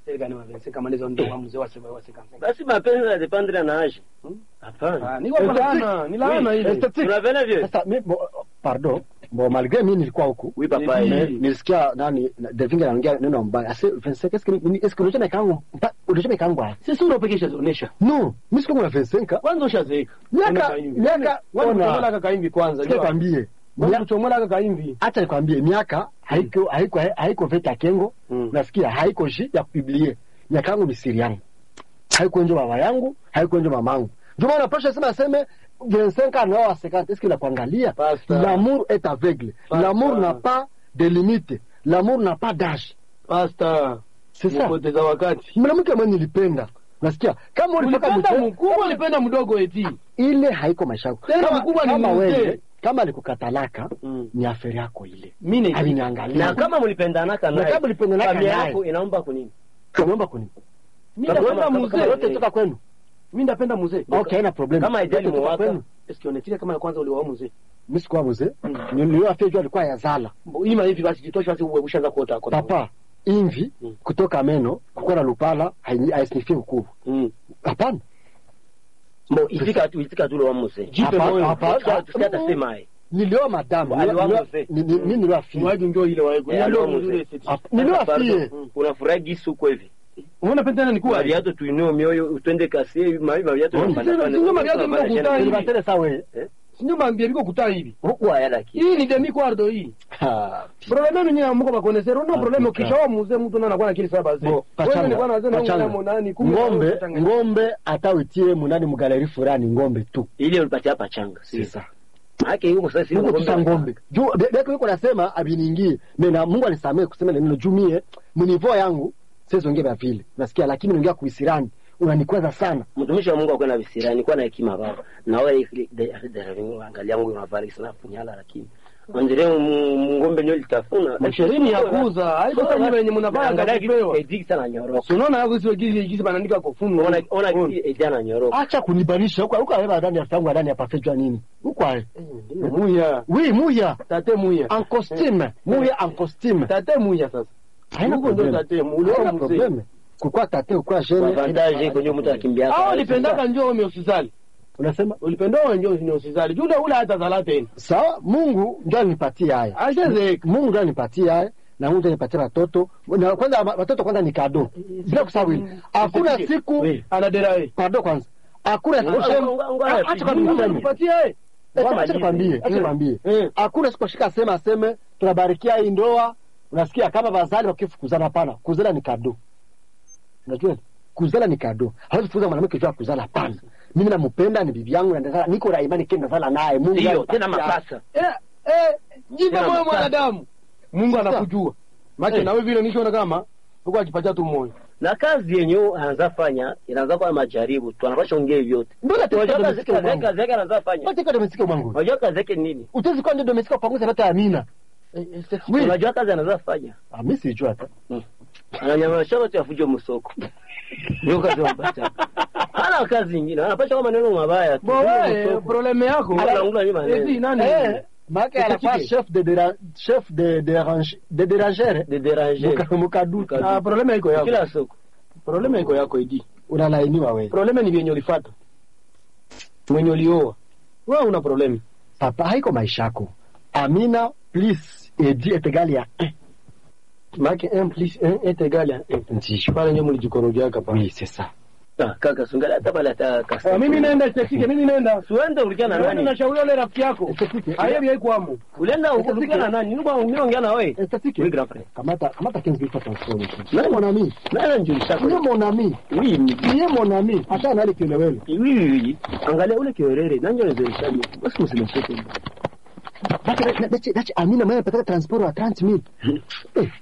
siri gani wa Vincent kama ndizo ndio mzee wa sema wa sika. Basi mapenzi na dependre na age. Hmm? Hapana. Ah, ni kwa laana, ni laana Oui, ile. Esthétique. Unavena vile? Sasa mi, bo, pardon bon malgré mi nilikuwa huku Oui papa. Ni- Me- eh. nilisikia nani na- Devinga anaongea neno mbaya ase Vincent est-ce que ni- est-ce que unajua mekangu unajua mekangu haya Sisi unapekesha zonesha. no mimi siko na Vincent ka Kwanza ushazeeka. Miaka- Una kaimbi. miaka- Wewe ona. unachomola kaka kaimbi kwanza. sikia jua. kwambie Wewe Mia- unachomola kaka kaimbi. acha nikwambie miaka haiko haiko haiko veta kengo Mm. nasikia haiko shi ya kupublier miaka yangu ni siri yangu haiko njo baba yangu haiko njo mamangu ndio maana pasha sema aseme 25 ans na 50 est-ce qu'il a kuangalia Basta. l'amour est aveugle Basta. l'amour n'a pas de limite l'amour n'a pas d'âge Pasta. c'est ça Kupoteza wakati. mwanamke mwenye nilipenda nasikia kama ulipaka Ulipenda mzee mkubwa, ulipenda mdogo eti. ile haiko maisha yako Tena kama, mkubwa ni kama mzee. wewe kama alikukatalaka Mm. ni aferi yako ile Mimi ni aliniangalia Na kama mlipendanaka Na naye. kama mlipendanaka familia naye. yako inaomba kunini? Tunaomba kuni mimi Kama- napenda kama- mzee. kama- yote toka kwenu Mimi napenda mzee. okay haina problem Kama haijali Yote toka mwaka. kwenu Eski onekile kama ya kwanza uliwao mzee. mimi sikuwa mzee Mm. niliyoafia jua alikuwa yazala Mbo, Ima hivi basi jitosha basi uwe ushaanza kuota kota. papa imvi Mm. kutoka meno kukuwa na lupala hai- haisnifie ukuu Mm. hapana Mbo itika tu itika tu lo muse. Jipe Hapa- moyo. hapa- Tusikia tusikia atasema yeye. nilioa madamu Aliwa nilioa- mzee. ni- ni- mimi nilioafia Mwaji njoo ile wae. Eh, Ndio alo mzuri mzee. eti. Hapa- nilioafie Pardon. Unafurahi gisu kwa hivi. Unaona penda tena ni kuwa. Mariato tuinue mioyo utende kasi mami mariato Oh, tunapanda sio- panda. sio Mariato Tunapanda mimi shenda. kutai. nilibatele saa wewe Sinyo mambia biko kutaa hivi. Huku haya lakini. Hii ni demi quardo hii. Ha, Problème ni nyinyi mko bakonesero no Ah, problème puta. ukishawa mzee mtu na anakuwa na akili saba zee. bo, Wewe pachanga, ni bwana wazee na pachanga. ngoma nani kumbe ngombe wewe utanganya. ngombe hata uitie munani mugaleri fulani ngombe tu Ile ulipatia hapa changa. sasa Maana yuko sasa Mungu tusa ngombe juu be- beko yuko nasema abiniingie mena Mungu anisamee kusema neno jumie munivo yangu sizongea vya vile nasikia lakini unaongea kuisirani unanikwaza sana mtumishi wa Mungu akwenda visirani kwa na hekima baba na wewe angalia Mungu unavali sana punyala lakini Andre ngombe nyo litafuna Ishirini ya kuuza. Haiko sasa nyinyi wenye mnafanya kazi pewa. Ediki sana nyoroka. Si unaona hapo sio gizi gizi banaandika kwa funu. Ona ona ejana nyoroka. acha kunibanisha huko huko awe ndani ya tangu ndani ya pafejwa nini huko awe Muya. oui muya Tate muya. en costume muya en costume Tate muya sasa. haina Huko ndio problem tate muya. haina Ulio mzee. problem kukua tate ukua jene Avantage kwenye mtu akimbia. Hao ulipendaka njoo ome usizali. unasema Ulipendao njoo ni usizali. Jule ule hata zala tena. sawa Mungu ndio alinipatia haya Ashazeeka. Mungu ndio alinipatia haya na Mungu ndio alinipatia watoto na kwanza watoto kwanza ni kado bila kusahau hili hakuna siku Oui. Anaderae. pardon kwanza hakuna siku Ngo- sema ngo- ngo- Ah, acha kwanza Mungu niseme. anakupatia eh. Eh, acha nikwambie acha Eh. nikwambie Eh. hakuna siku ashika sema aseme tunabarikia hii ndoa unasikia kama bazali wakifukuzana hapana kuzala ni kado unajua kuzala ni kado hawezi kufuza mwanamke juu ya kuzala hapana mimi nampenda ni bibi yangu na ndazala niko na imani kenda zala naye Mungu Ndio alinipatia. tena mapasa. Eh, eh, jipe Tena moyo mapasa. mwanadamu. Mungu Sasa. anakujua. Maana Eh. na wewe vile nishaona kama uko akipatia tu moyo. Na kazi yenye anaanza fanya inaanza kwa majaribu tu, anapasha ongea vyote. ndio Unajua nataka kazi domestika kazi mwangu kazi yake anaanza fanya. nataka domestika mwangu Unajua kazi yake ni nini? utezi kwa ndio domestika upanguze hata amina Oui. Unajua kazi anaanza fanya. ah mimi sijua hata Ananyamaza watu afuje msoko. Ndio kazi mpata. Hana kazi nyingine, anapasha kwa maneno mabaya tu. Bo wewe probleme yako. Hata anaongea nyuma Eti neno. nani? eh maka anakuwa Utachike. chef de déra- chef de dérange de déranger De déranger. Muka- mukaduka Muka- Ah, probleme iko yako. Kila soko. Probleme iko yako idi. unalainiwa wewe Probleme ni vyenye ulifuata. Mwenye ulioa. Wewe una probleme. papa haiko maisha yako amina plus edi est égal ya 1 Maana 1 plus 1 est égal à 1. ndiyo Pale ndio mlijikorogia hapa. oui c'est ça Ah, kaka sungali hata pale hata kasa. Ah, mimi naenda stekike, mimi naenda. Suende ulikia na Wewe nani? unashauri yule rafiki yako. Esthétique. Hayebi haikwamo. Ulienda ulikia na nani? Nilikuwa umeongea na wewe. esthétique Oui, grand frère. kamata kamata 15 minutes attention Non. mon ami Nani anjulisha tu es mon ami Oui, ni- tu es mon ami hata nali kelewele oui, oui, oui. Angalia ule kiorere, nani anajulisha? Basi msimesheke. Baki dachi dachi amina mwenye pataka transport wa 30000